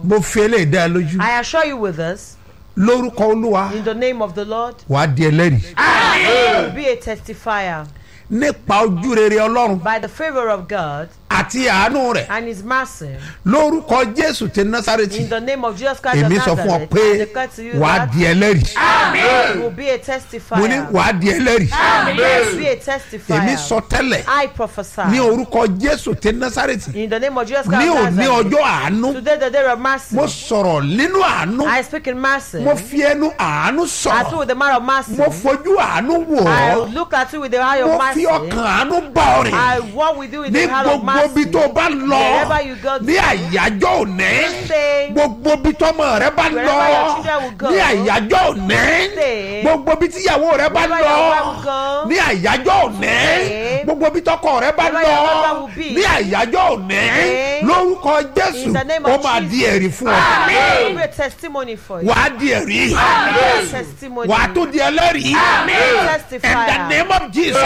mo fi eléyìí dá ẹ lójú I assure you with this, lórúkọ olúwa in the name of the Lord, wàá di ẹlẹ́rìí you will be a testifier nípa ojú rere ọlọ́run by the favor of God àti àánú rẹ̀ and His mercy. lórúkọ jésù ti násàrètì In the name of Jesus Christ of èmi sọ fún ọ Nazareth, pé I declare to you wàá that di ẹlẹ́rìí you will be a mo ní testifier. wàá di ẹlẹ́rìí You will be a èmi testifier. sọ tẹ́lẹ̀ I prophesy. ní orúkọ jésù ti násàrètì In the name of Jesus ní Christ of òní Nazareth. ọjọ́ àánú Today the day of mercy. mo sọ̀rọ̀ nínú àánú I speak in mercy. mo fi ẹnu àánú I speak sọ̀rọ̀ with the man of mercy. mo fojú àánú wò I ọ́ look at you with the eye mo of fi mercy. ọkàn àánú bá ọ rìn I walk with you with ní the hand of gbogbo ibi mercy. tó o bá lọ Wherever you go ní àyájọ́ òní Stay. gbogbo ibi tọ́mọ rẹ bá lọ Wherever your children will go. ní àyájọ́ òní Stay. gbogbo ibi tíyàwó rẹ bá Wherever lọ your wife will go. ní àyájọ́ òní Stay. gbogbo ibi tọkọ rẹ bá Wherever lọ your husband will be. ní àyájọ́ òní Stay. lórúkọ jésù In the name ó of máa Jesus. di ẹ̀rí fún ọ It will be a testimony for you. wàá di ẹ̀rí It will be a testimony. wàá tó di ẹlẹ́rìí in the Testifier. name of jesus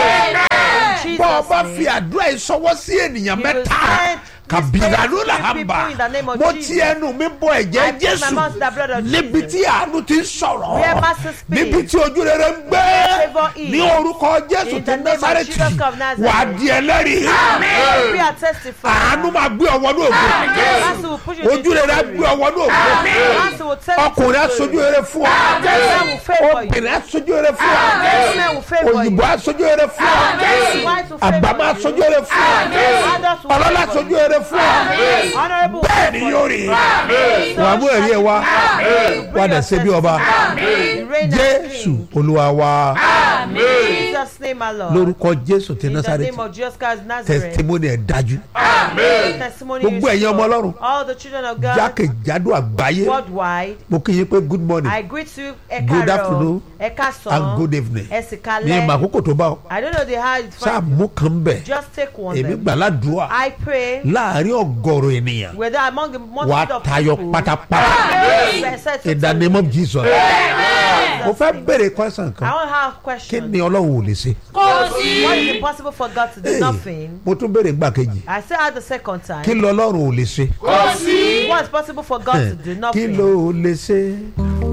In bọ́ ọ bá Jesus' fi name. àdúrà yìí sọwọ́ sí ènìyàn You will mẹ́ta send kàbìrànú this là prayer hàn to bá people in the name of mo Jesus. ti ẹnu mi bọ I ẹ̀jẹ̀ put my jésù mouth to the blood of níbi Jesus. tí àánú ti ń sọ̀rọ̀ Where mercy speaks. níbi tí ojú rere ń gbé Favour is. ní orúkọ jésù In ti the name of násàrẹ́tì Jesus of Nazareth. wà á di ẹlẹ́rìí You will be a testifier. àánú máa gbé ọwọ́ ní ògo Mercy will push you to ojú rere á gbé ọwọ́ ní ògo Mercy will take you to ọkùnrin á glory. sojú rere fún ọ Men will favour you. obìnrin á sojú rere fún ọ Men will favour you. òyìnbó á sojú rere fún ọ White will favour àgbà máa you. sojú rere fún ọ Others will ọlọ́lá favour sojú you. rere fún ọ Honourable will bẹ́ẹ̀ ni favour yóò you. rí wàá mú ẹ̀rí ẹ̀ wá wà dẹ̀ ṣe bí ọba You reign as jésù king. olúwa wa In Jesus' name, my Lord. lórúkọ jésù ti In the násàrẹ́tì name of Jesus Christ of Nazareth. testimony ẹ̀ dájú Testimony Gbogbo is ẹ̀yin ọmọ sure. Ọlọ́run. All the children of God jákèjádò àgbáyé worldwide. mo kí yín pé good morning I greet you, Good Ekaro, afternoon Ekason, and good evening ní Esikale. ìmọ̀ àkókò tó bá ọ I don't know the how it's sáà from. mú kan bẹ̀ Just take one. èmi Then. gbàládùá I pray láàrin ọgọrùn ènìyàn whether among the wà á multitude of tayọ people. pátápátá Yes, yes, in the yes, name of yes. jesus Jesus' mo fẹ́ name. béèrè question I kan want to have a kí question. ni ọlọ́run ò lè ṣe What is impossible for God to do? Hey, Nothing. mo tún béèrè gbà kejì I say out the second time. kí lọ́lọ́run ò lè ṣe What is possible for God to do? kí Nothing. ló lè ṣe